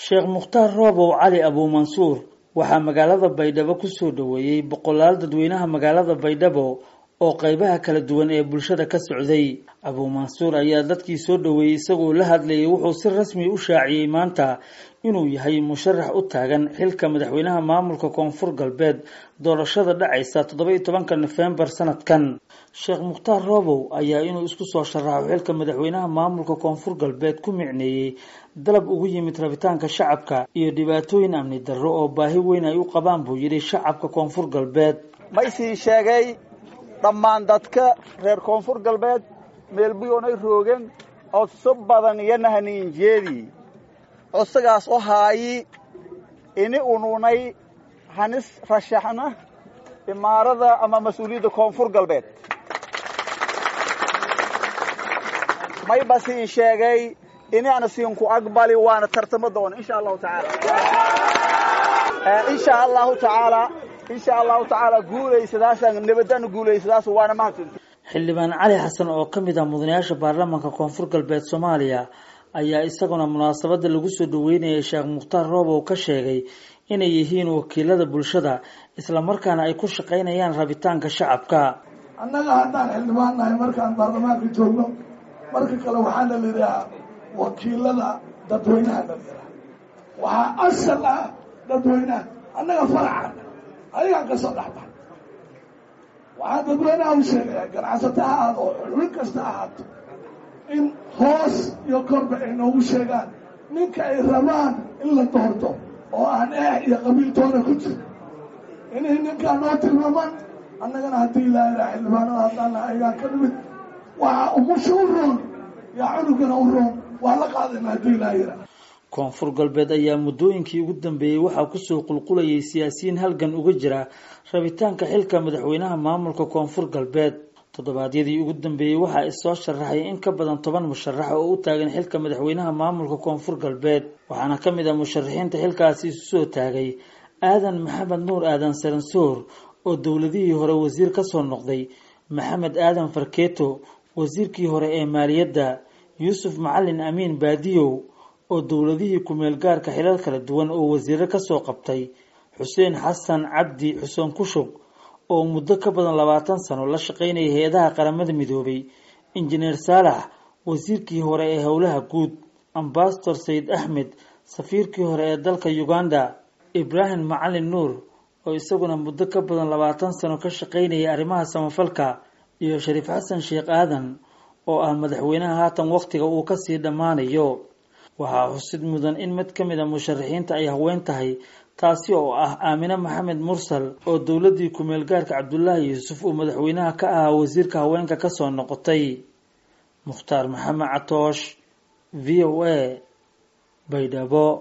sheekh mukhtaar roobow cali abuumansuur waxaa magaalada baydhabo kusoo dhoweeyey boqolaal dadweynaha magaalada baydhabo oo qeybaha kala duwan ee bulshada ka socday abuumansuur ayaa dadkii soo dhoweeyey isagoo la hadlayay wuxuu si rasmi u shaaciyey maanta inuu yahay musharax u taagan xilka madaxweynaha maamulka koonfur galbeed doorashada dhacaysa toddoba iyo tobanka nofembar sanadkan sheekh mukhtaar roobow ayaa inuu isku soo sharaxo xilka madaxweynaha maamulka koonfur galbeed ku micneeyey dalab ugu yimid rabitaanka shacabka iyo dhibaatooyin amni darro oo baahi weyn ay u qabaan buu yidhi shacabka koonfur galbeed ma isii sheegay dhammaan dadka reer koonfur galbeed meelbuyoonay roogeen codso badan iyo nahaniinjeedii codsigaas oo haayi ini ununay hanis rashaxna imaarada ama mas-uuliyadda koonfur galbeed mayba siin sheegay inaana siinku aqbali waana tartamo doona insha allahu tacaala insha allahu tacaala insha allahu tacaala guulaysadaasaan nabadana guulaysadaas waana mahadsanti xildhibaan cali xasan oo ka mid ah mudanayaasha baarlamaanka koonfur galbeed soomaaliya ayaa isaguna munaasabada lagu soo dhaweynayay sheekh mukhtaar roobow ka sheegay inay yihiin wakiilada bulshada islamarkaana ay ku shaqaynayaan rabitaanka shacabka annaga haddaan xildhibaan nahay markaan baarlamaanka joogno marka kale waxaana la yidhahaa wakiilada dadweynaha la yidhaha waxaa asal ah dadweynaha annaga faracan ayagaan kasoo dhexbax waxaa dadweynaha u sheegaya ganacsato ha ahaado oo xubin kasta ahaato in hoos iyo korba ay noogu sheegaan ninka ay rabaan in la doorto oo aan eex iyo qabiiltoona ku jiro inay ninkaa noo tilmaamaan annagana haddii ilaa ilaa xildhibaanada haddaana ayagaan ka dhimid waxaa umusha u roon yaa cunugana u roon waa la qaadayna haddii ilaa yira koonfur galbeed ayaa muddooyinkii ugu dambeeyey waxaa kusoo qulqulayay siyaasiyiin halgan uga jira rabitaanka xilka madaxweynaha maamulka koonfur galbeed toddobaadyadii ugu dambeeyey waxaa issoo sharaxay in ka badan toban musharax oo u taagan xilka madaxweynaha maamulka koonfur galbeed waxaana ka mid ah musharaxiinta xilkaasi isu soo taagay aadan maxamed nuur aadan saransoor oo dowladihii hore wasiir kasoo noqday maxamed aadan farkeeto wasiirkii hore ee maaliyadda yuusuf macalin amiin baadiyow oo dowladihii ku-meel gaarka xilal kala duwan oo wasiiro kasoo qabtay xuseen xasan cabdi xuseen kushug oo muddo ka badan labaatan sano la shaqaynaya hay-adaha qaramada midoobay injineer saalax wasiirkii hore ee howlaha guud ambasador sayid axmed safiirkii hore ee dalka uganda ibraahim macalin nuur oo isaguna muddo ka badan labaatan sano ka shaqaynaya arrimaha samafalka iyo shariif xasan sheekh aadan oo ah madaxweynaha haatan wakhtiga uu kasii dhammaanayo waxaa xusid mudan in mid ka mid a musharaxiinta ay haween tahay taasi oo ah aamine maxamed mursal oo dowladii ku-meel gaarka cabdulaahi yuusuf uu madaxweynaha ka ahaa wasiirka haweenka kasoo noqotay mukhtaar maxamed catoosh v o a baydhabo